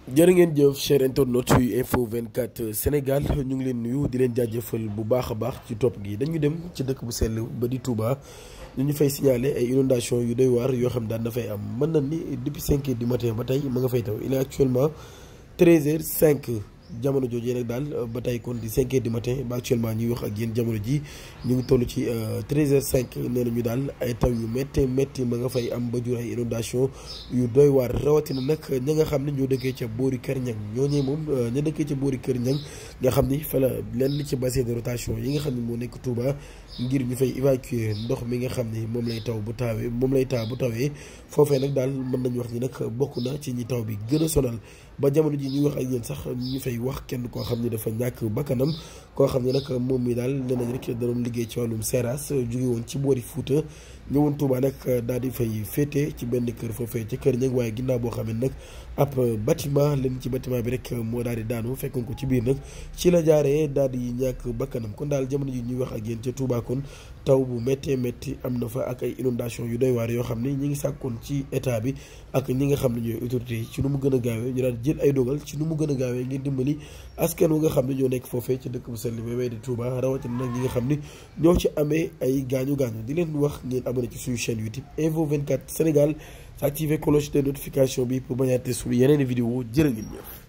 jërë ngeen jëf cher internautes yu info 24 Sénégal ñu ngi leen nuyu di leen jaajëfal bu baax a baax ci topp gi dañu dem ci dëkk bu sell ba di Touba ñu ñu fay signaler ay inondation yu doy waar yoo xam daan na fay am mën na ni depuis 5 heures du matin ba tey ma nga fay taw il est actuellement 13 heures 5 jamono jooju nag daal ba tey kon di 5 heures du matin ba actuellement ñuy wax ak yéen jamono ji ñu ngi toll ci 13 heures 5 nee nañu daal ay taw yu métti métti ma nga fay am ba jur ay inondation yu doy waar rawatina nag ña nga xam ne ñoo dëkkee ca boori Kër Ñang ñooñee moom ña dëkkee ca boori Kër Ñang nga xam ni fa la lenn ci bassin de rotation yi nga xam ne moo nekk Touba ngir ñu fay évacuer ndox mi nga xam ni moom lay taw bu tawee moom lay taa bu tawee foofee nag daal mën nañu wax ni nag bokk na ci ñi taw bi gën a sonal ba jamono ji ñuy wax ak yéen sax ñu fay wax kenn koo xam ne dafa ñàkk bakkanam koo xam ne nag moom mi daal nee nañ rek da doon liggéey ci wàllum seeraas jóge woon ci boori Fuuta ñëwoon Touba nag daal di fay féete ci benn kër foofee ci kër ñag waaye ginnaaw boo xam ne nag ab bâtiment leen ci bâtiment bi rek moo daal di daanu fekkoon ko ci biir nag ci la jaaree daal di ñàkk bakkanam kon daal jamono ji ñuy wax ak yéen ca Touba kon taw bu méttee métti am na fa ak ay inondation yu doy waar yoo xam ne ñi ngi sàkkoon ci état bi ak ñi nga xam ne ñooy autorité yi ci nu mu gën a gaawee ñu daal jël ay dogal ci nu mu gën a gaawee ngir dimbali askan wu nga xam ne ñoo nekk foofee ci dëkk bu sell bi di Touba rawatina nag ñi nga xam ne ñoo ci amee ay gaañu gaañu di leen wax ngeen abonné ci suñu chaîne YouTube Info 24 Sénégal activer cloche de notification bi pour bañ a rater suñu yeneen vidéo jërë ngeen jëf